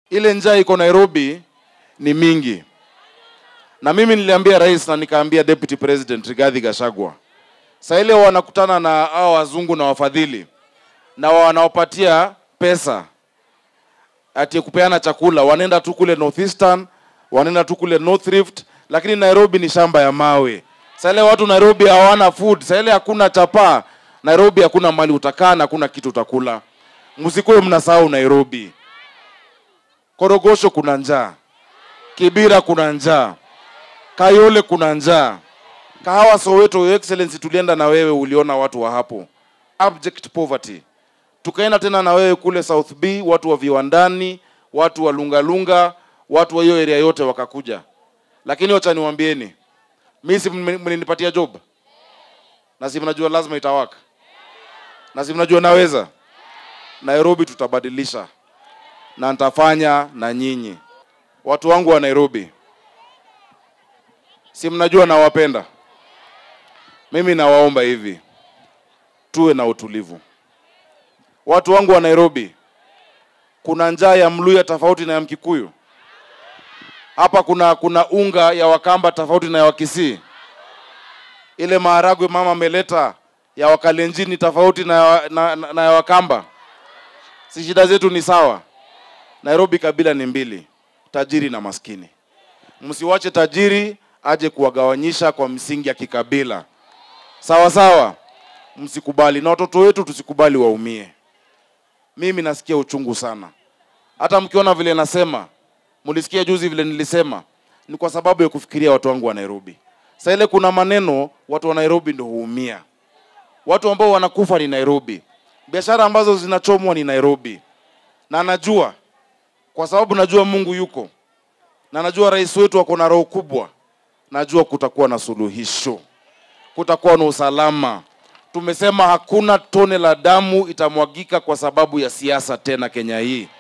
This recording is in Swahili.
ile njaa iko Nairobi ni mingi, na mimi niliambia rais na nikaambia deputy president Rigathi Gachagua, saa ile wanakutana na hao wazungu na wafadhili na wanaopatia pesa ati kupeana chakula, wanaenda tu kule Northeastern, wanaenda tu kule North Rift, lakini Nairobi ni shamba ya mawe. Saa ile watu Nairobi hawana food, saa ile hakuna chapaa. Nairobi hakuna mali utakaa na hakuna kitu utakula. Msikuwe mnasahau Nairobi. Korogosho kuna njaa, Kibira kuna njaa, Kayole kuna njaa, Kahawa Soweto, Your Excellency, tulienda na wewe, uliona watu wa hapo, abject poverty. Tukaenda tena na wewe kule South B, watu wa viwandani, watu wa Lungalunga, watu wa hiyo area yote wakakuja. Lakini wacha niwaambieni, mimi si mni- mlinipatia job na si mnajua lazima itawaka, na si mnajua naweza. Nairobi tutabadilisha na nitafanya na nyinyi watu wangu wa Nairobi, si mnajua nawapenda. Mimi nawaomba hivi, tuwe na utulivu. Watu wangu wa Nairobi, kuna njaa ya Mluya tofauti na ya Mkikuyu. Hapa kuna kuna unga ya Wakamba tofauti na ya Wakisii. Ile maharagwe mama ameleta ya Wakalenjini tofauti na, ya- na, na, na ya Wakamba. Si shida zetu ni sawa? Nairobi kabila ni mbili, tajiri na maskini. Msiwache tajiri aje kuwagawanyisha kwa msingi ya kikabila. Sawa sawa, msikubali, na watoto wetu tusikubali waumie. Mimi nasikia uchungu sana, hata mkiona vile nasema, mlisikia juzi vile nilisema, ni kwa sababu ya kufikiria watu wangu wa Nairobi. Sasa ile kuna maneno watu wa Nairobi ndio huumia, watu ambao wanakufa ni Nairobi, biashara ambazo zinachomwa ni Nairobi, na najua kwa sababu najua Mungu yuko na najua rais wetu ako na roho kubwa, najua kutakuwa na suluhisho, kutakuwa na usalama. Tumesema hakuna tone la damu itamwagika kwa sababu ya siasa tena Kenya hii.